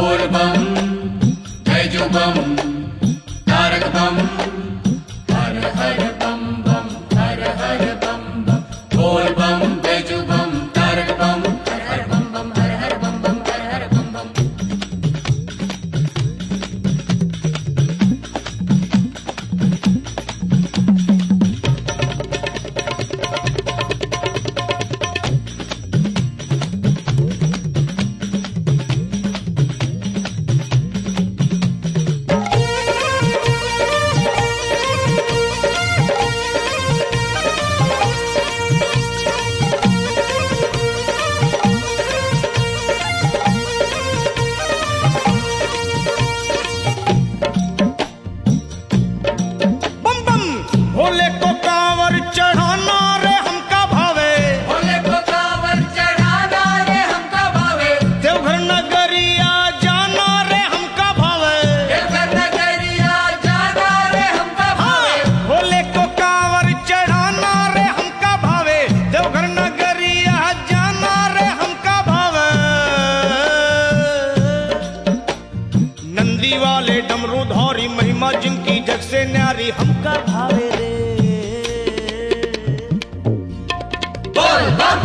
बोल बम बैजू बम तारक बम हर हर बम बम हर हर बम बम बोल बम बैजू बम तारक बम हर हर बम बम हर हर बम बम हर हर बम बम बम बम भोले को कांवर चढ़ाना रे हमका भावे भोले को कांवर चढ़ाना रे हमका भावे देवघर नगरिया जाना रे हमका भावे देवघर नगरिया जाना रे हमका भावे भोले को कांवर चढ़ाना रे हमका भावे देवघर नगरिया जाना रे हमका भावे नंदी वाले डमरू धारी महिमा जिनकी जग से न्यारी हमका भावे रे बोल बम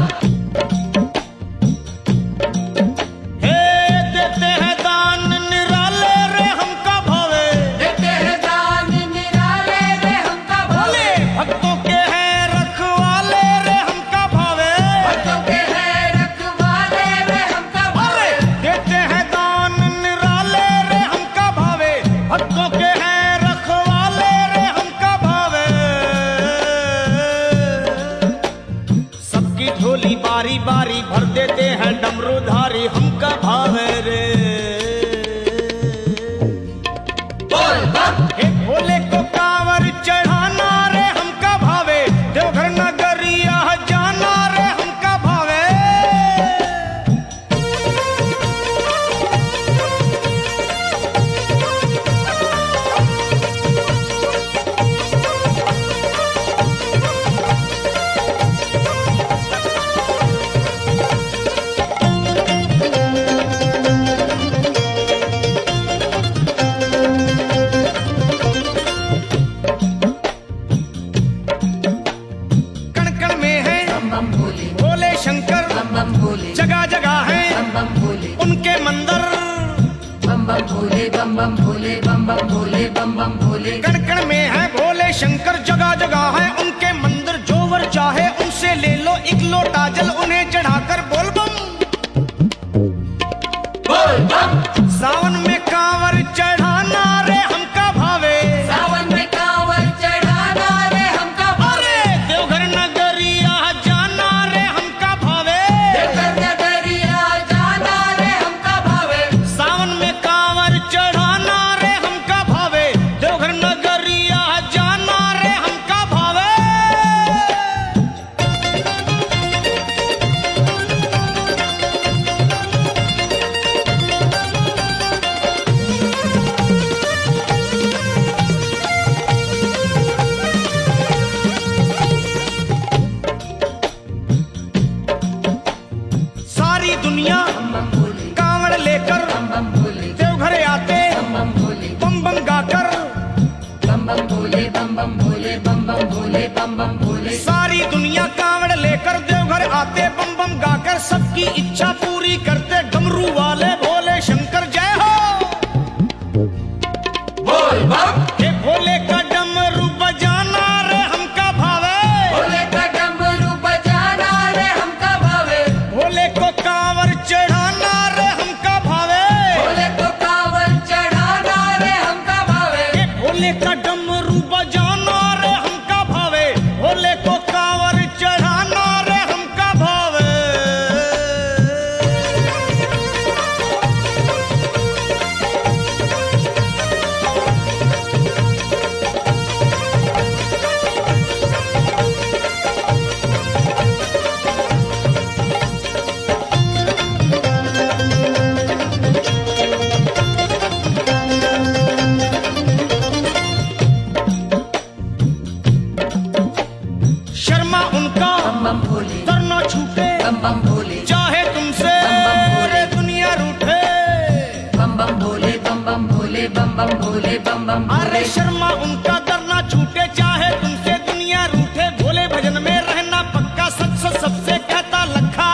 हे देते हैं दान निराले रे हमका भावे देते हैं दान निराले रे हमका भावे भक्तों के हैं रखवाले रे हमका भावे भक्तों के हैं रखवाले रे हमका भावे देते हैं दान निराले रे हमका भावे भक्तों के हैं रखवाले रे हमका भावे सबकी झोली बारी बारी भर देते हैं डमरूधारी हमका भावे रे बोल बम हे भोले को कांवर चढ़ाना रे हमका भावे देवघर नगरिया जाना रे हमका भावे कण कण में है बम बम भोले भोले शंकर बम बम भोले जगह जगह है बम बम भोले उनके मंदिर बम बम भोले बम बम भोले बम बम भोले बम बम भोले कण कण में है भोले शंकर जगह जगह है उनके मंदिर जो वर चाहे उनसे ले लो एक लोटा जल उन्हें चढ़ाकर बोल बम बोल बम सावन में कांवर चढ़ाना रे हमका भावे सावन में कांवर चढ़ाना रे हमका भावे अरे देवघर नगरिया जाना रे हमका भावे देवघर नगरिया जाना रे हमका भावे सावन में कांवर चढ़ाना रे हमका भावे देवघर नगरिया जाना रे हमका भावे सारी दुनिया बम बम भोले कांवड़ लेकर बम बम भोले देवघर आते बम बम भोले बम बम गाकर बम बम भोले बम बम भोले बम बम भोले बम बम भोले सारी दुनिया कांवड़ लेकर देवघर आते बम बम गाकर सबकी इच्छा पूरी करते डमरू वाले भोले शंकर जय हो बोल बम हे भोले का डमरू बजाना रे हमका भावे भोले का डमरू बजाना रे हमका भावे भोले को कांवर चढ़ाना रे हमका भावे भोले को कांवर चढ़ाना रे हमका भावे हे भोले का डमरू बजाना रे हमका भावे भोले को कांवर चढ़ाना रे हमका भावे भोले बम बम भोले बम बम अरे शर्मा उनका डरना छूटे चाहे तुमसे दुनिया रूठे भोले भजन में रहना पक्का सच सच सबसे कहता लखा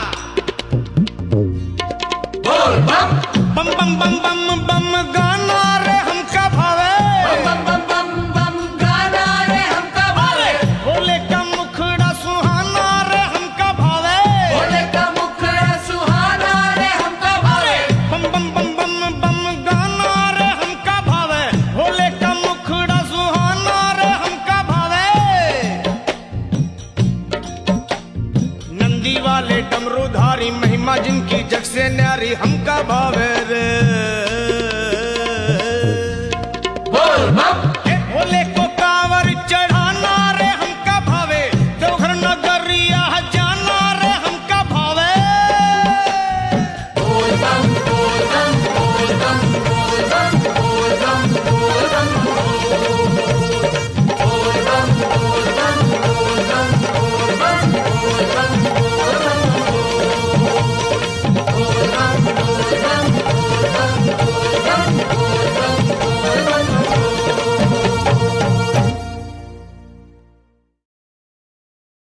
बोल बम बम बम बम बम बम गाना रे हमका भावे बम बम बम बम गाना रे हमका भावे भोले का मुखड़ा सुहाना रे हमका भावे भोले का मुखड़ा सुहाना रे हमका भावे बम बम बम बम बम गाना रे हमका भावे भोले का मुखड़ा सुहाना रे हमका भावे नंदी वाले डमरूधारी महिमा जिनकी जग से न्यारी हमका भावे